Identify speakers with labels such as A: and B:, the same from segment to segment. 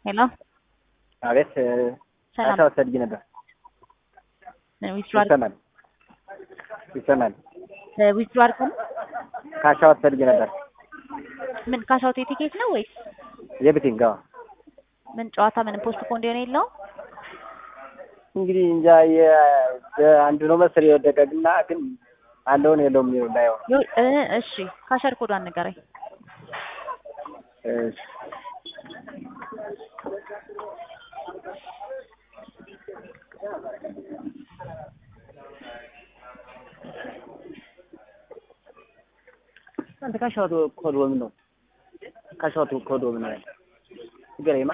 A: ሄሎ
B: አቤት
A: ሰላም
B: አሻው ፈልጊ ነበር።
A: ዊዝድሮ
B: ይሰማል ይሰማል።
A: ዊዝድሮ አድርገን
B: ካሻው ፈልጊ ነበር።
A: ምን ካሻውት የቲኬት ነው ወይስ
B: የብቲንግ አዎ።
A: ምን ጨዋታ ምንም ፖስት ፖንድ የሆነ የለውም?
B: እንግዲህ እንጃ የ- አንዱ ነው መሰል የወደቀ ግና ግን አለውን የለውም የሚለው እንዳየው ነው።
A: ይኸው- እ እሺ ካሸር ኮዷን ንገረኝ።
B: እሺ። አንተ ካሻውት ኮድ ወምን ነው? ካሻውት ኮድ ወምን ነው? ንገረኝማ።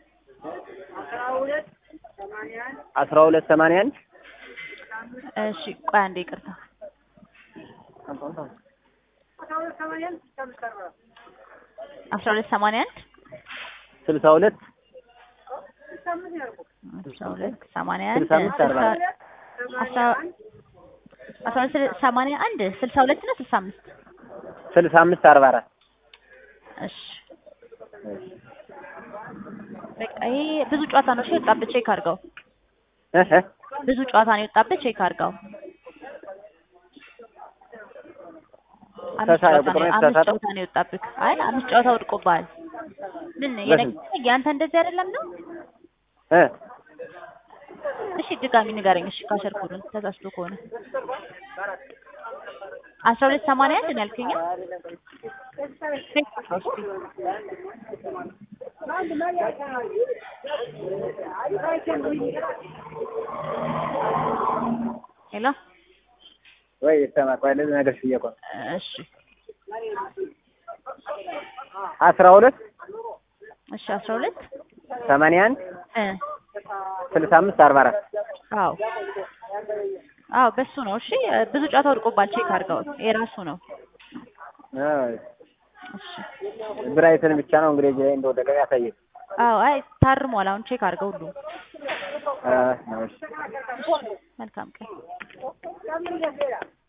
B: አስራ ሁለት ሰማንያ አንድ
A: እሺ ቆይ አንዴ ይቅርታ። አስራ ሁለት ሰማንያ አንድ
B: ስልሳ ሁለት
A: አስራ ሁለት ሰማንያ አንድ
B: ስልሳ አምስት አርባ አራት
A: አስራ አስራ ሁለት ስል- ሰማንያ አንድ ስልሳ ሁለት ነው ስልሳ አምስት
B: ስልሳ አምስት አርባ አራት
A: እሺ በቃ ይሄ ብዙ ጨዋታ ነው። እሺ የወጣብህ ቼክ አድርገው።
B: እህ
A: ብዙ ጨዋታ ነው የወጣብህ ቼክ አድርገው። አምስት
B: ተሳ-
A: ጨዋታ
B: ቁጥሩን
A: ነው አምስት
B: የተሳሳተው?
A: ጨዋታ ነው የወጣብህ። አይ አምስት ጨዋታ ወድቆብሃል። ምን የነገ- ያንተ እንደዚህ አይደለም ነው?
B: እ
A: እሺ ድጋሚ ንገረኝ። እሺ ካሸር ኮዱን ተሳስቶ ከሆነ አስራ ሁለት ሰማንያ አንድ ነው ያልከኝ? ሄሎ
B: ወይ ይሰማ ቆይ ለዚህ ነገር ሽዬ እኮ ነው።
A: እሺ
B: አስራ ሁለት
A: እሺ አስራ ሁለት
B: ሰማንያ አንድ
A: እ
B: ስልሳ አምስት አርባ አራት
A: አዎ አዎ በሱ ነው። እሺ ብዙ ጨዋታ ወድቆባል። ቼክ አድርገው የራሱ ነው። እሺ
B: ብራይትን ብቻ ነው እንግዲህ እዚህ ላይ እንደወደቀ ያሳየኝ።
A: አዎ አይ ታርሟል። አሁን ቼክ አድርገው ሁሉ
B: አ ነው እሺ።
A: መልካም ቀን